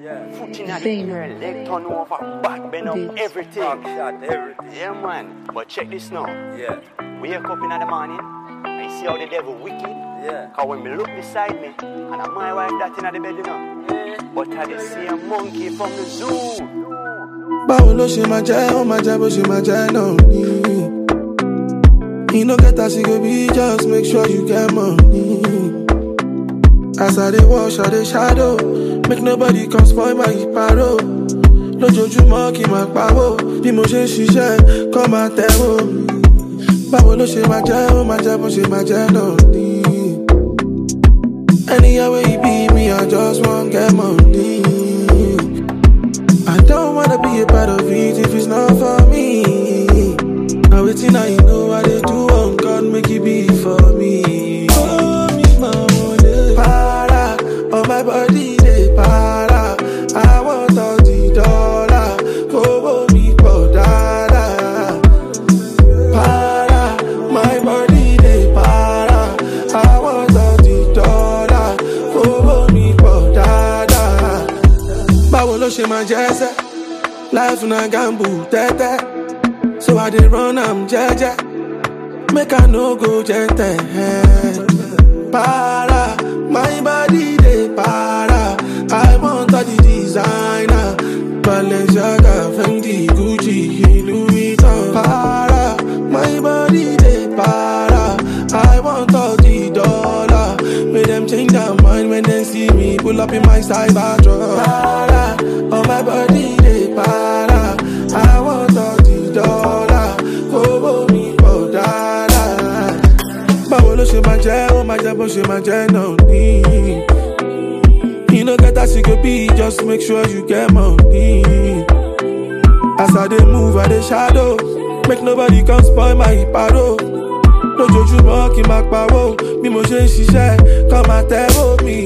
Yeah. Foot in the Fame. air, leg turn over, back bend up, Beats. everything. Back shot, everything. Yeah, man. But check this now. Yeah. Wake up in the morning, I see how the devil wicked. Yeah. Cause when me look beside me, and I my wife that in the bed, you know. But I dey see a monkey from the zoo. báwo ló ṣe máa jẹ́ ó máa jẹ́ bó ṣe máa jẹ́ náà ni. you no get as e go be just make sure you get money. as i dey wash i dey shadow make nobody come spoil my paro. lójoojúmọ́ kí n máa pawó bí mo ṣe ń ṣiṣẹ́ kọ́ máa tẹ̀wó. báwo ló ṣe máa jẹ́ ó máa jẹ́ bó ṣe máa jẹ́ náà ni. anywhere wey you be me i just wan get money. I don't wanna be a part of it if it's not for me. Now waiting, now you know what they do on God, make it be for me. Oh, me, mama, they para, on my body, they para. I want all the dollar, go me for dada. Para, my body, they para. I want all the dollar, go me for dada. báwo ló ṣe máa jẹ́ sẹ́ life na gamble tẹ́tẹ́ so i dey run am jẹ́jẹ́ make i no go jẹ́ntẹ̀ para my body dey para i want all the designer balenciaga fendi gucci louis vuitton para my body dey para i want all the dollar make dem change their mind when dem see me pull up in my cyber truck. Para, oh my body dey para. I want all the dollar, kówó mi pọ̀ dáadáa. Báwo ló ṣe máa jẹ́, ó máa jẹ́ bó ṣe máa jẹ́ náà ní. You no get as you go be, just make sure you get money. As I dey move, I dey shadow. Make nobody come spoil my paro. Lójoojúmọ́ kí n máa pawó, bí mo ṣe ń ṣiṣẹ́, kọ́ máa tẹ́wọ́ mi.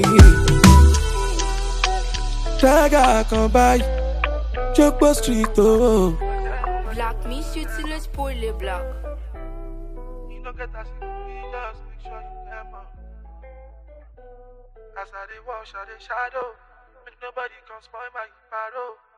Tẹ́gà kan báyìí, Jókòó street o. Black, me s'utilise pour les blacks. You no get as you go be, just make sure you get money. As I dey wash, I dey shadow. Make nobody come spoil my paro.